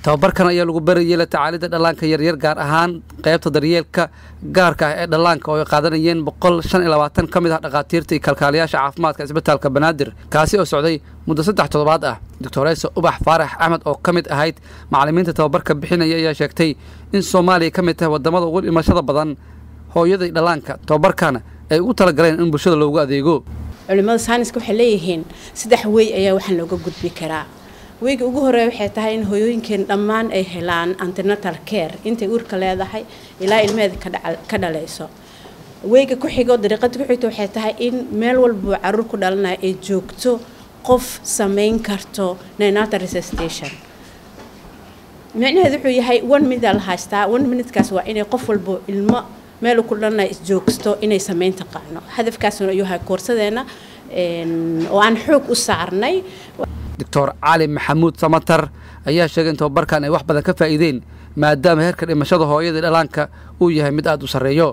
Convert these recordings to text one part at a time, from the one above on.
tababarkan ayaa lagu barayay la tacaalidda dhallaanka yaryar gaar ahaan qaybta daryeelka gaarka ah ee dhallaanka oo ay qaadanayeen boqol shan iyo labaatan ka mid ah dhakhaatiirta iyo kalkaaliyaasha caafimaadka isbitaalka banaadir kaasi oo socday muddo saddex toddobaad ah doctoreysa ubax faarax axmed oo ka mid ahayd macallimiinta tababarka bixinaya ayaa sheegtay in soomaaliya ka mid tahay waddamada ugu dhimashada badan hooyada iyo dhallaanka tababarkana ay ugu talagaleen in bulshada loogu adeego culimada sayniska waxay leeyihiin saddex wey ayaa waxaan looga gudbi karaa weyga ugu horeeya waxay tahay in hooyooyinkeen dhammaan ay helaan antenatal care intay uurka leedahay ilaa ilmeheeda ka dhalayso weyga ku xigo dariiqada ku xigto waxay tahay in meel walbuu caruur ku dhalanaya ay joogto qof samayn karto nenatal resuscitation micnaheedu wuxuu yahay one minute la haystaa one minutekaas waa inay qof walbo ilmo meel ku dhalanaya isjoogsto inay samayn taqaano hadafkaasuna ayuu yahay koorsadeena oo aan xoog u saarnay doctor cali maxamuud samatar ayaa sheegay in tababarkan ay wax badan ka faa'iideen maadaama heerka dhimashada hooyada dhalaanka uu yahay mid aada u sarreeyo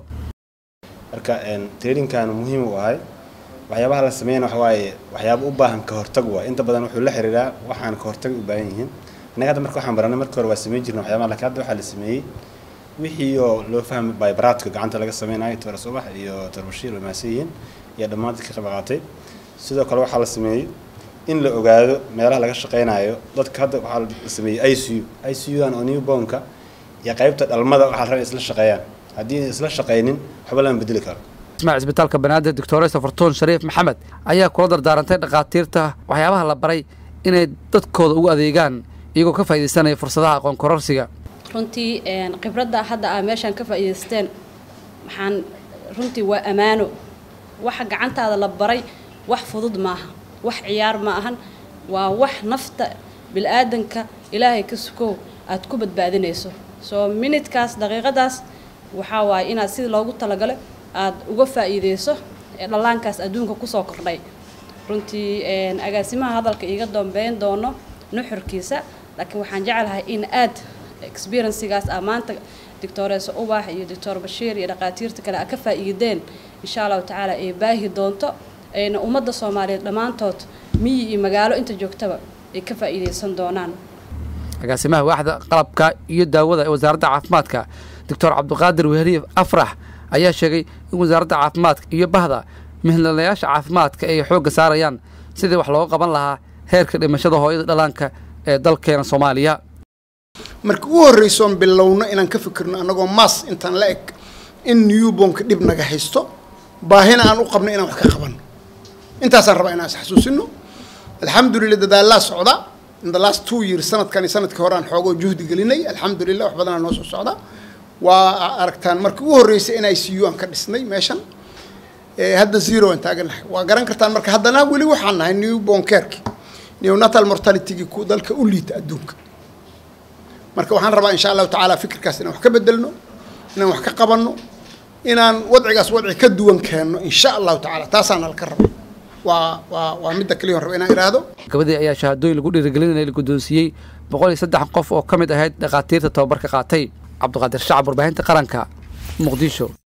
marka traininkan muhiim u ahay waxyaabaha la sameeyana waxa waaye waxyaaba u baahan ka hortag waa inta badan wuxuu la xiriiraa waxaan ka hortag u baahan yihiin innaga hadda marka waxaan baranay marka hore waa sameyn jirna waxyaabaha laakiin hadda waxaa la sameeyey wixii oo loo fahmay baybaraadka gacanta laga sameynayo tora subax iyo tor bashiir way mahadsan yihiin iyo dhammaan dadka qayb qaatay sidoo kale waxaa la sameeyey in la ogaado meelaha laga shaqeynayo dadka hadda waxaa la sameeyey i c u i c u an oo newbornka iyo qaybta dhalmada waxaa la rabaa isla shaqeeyaan haddii isla shaqaynin waxba lama bedeli karo ismac isbitaalka banaadir doctoresa fartuun shariif maxamed ayaa kula dardaarantay dhakhaatiirta waxyaabaha la baray inay dadkooda ugu adeegaan iyagoo ka faaidaysanaya fursadaha aqoon kororsiga runtii khibradda hadda aa meeshaan ka faa'iidaysteen waxaan runtii waa ammaano waxa gacantaada la baray wax fudud maaha wax ciyaar ma ahan waa wax nafta bil-aadanka ilaahay ka sukow aad ku badbaadinayso soo minidkaas daqiiqadaas waxaa waaye inaad sida loogu talagalo aad uga faa'iideyso ee dhallaankaas adduunka kusoo kordhay runtii agaasimaha hadalka iiga dambeyn doono nuxurkiisa laakiin waxaan jeclahay in aad experiencigaas aa maanta doctoreesa ubax iyo doctor bashiir iyo dhakhaatiirta kale a ka faa'iideen insha allahu tacaala ay baahi doonto ayna ummadda soomaaliyeed dhammaantood miyi iyo magaalo inta joogtaba ay ka faa'iideysan doonaan agaasimaha waaxda qalabka iyo daawada ee wasaaradda caafimaadka doctor cabdiqaadir weheliye afrax ayaa sheegay in wasaaradda caafimaadka iyo bahda mihnalayaasha caafimaadka ay xoogga saarayaan sidii wax looga qaban lahaa heerka dhimashada hooyada dhallaanka ee dalkeena soomaaliya marka u horreysoon bilowno inaan ka fikirno annagoo maas intaan la eg in newbornka dhib naga haysto baahina aan u qabno inaan wax ka qabanno intaasaan rabaa inaan isxasuusino alxamdulillah dadaalaa socda in the last two years sanadkan iyo sanadkii hore aan xoogoo juhdi gelinay alxamdulillah wax badanaa noo soo socda waa aragtaan markii u horreysay in i c u aan ka dhisnay meeshan hadda zero aan taaganahay waa garan kartaan marka haddana weli waxaan nahay newborn careki neonatal mortalitygii ku dalka u liita adduunka marka waxaan rabaa insha allahu tacaala fikirkaas inaan wax ka bedelno inaan wax ka qabanno inaan wadcigaas wadci ka duwan keenno insha allahu tacaala taasaana laka raba waa waa waa midda kaliya raba inaan idhaahdo gabadii ayaa shahaadooyin lagu dhiirigelinaya la guddoonsiiyey boqol iyo saddex qof oo ka mid ahayd dhakhaatiirta tababarka qaatay cabdiqaadir shacab warbaahinta qaranka muqdisho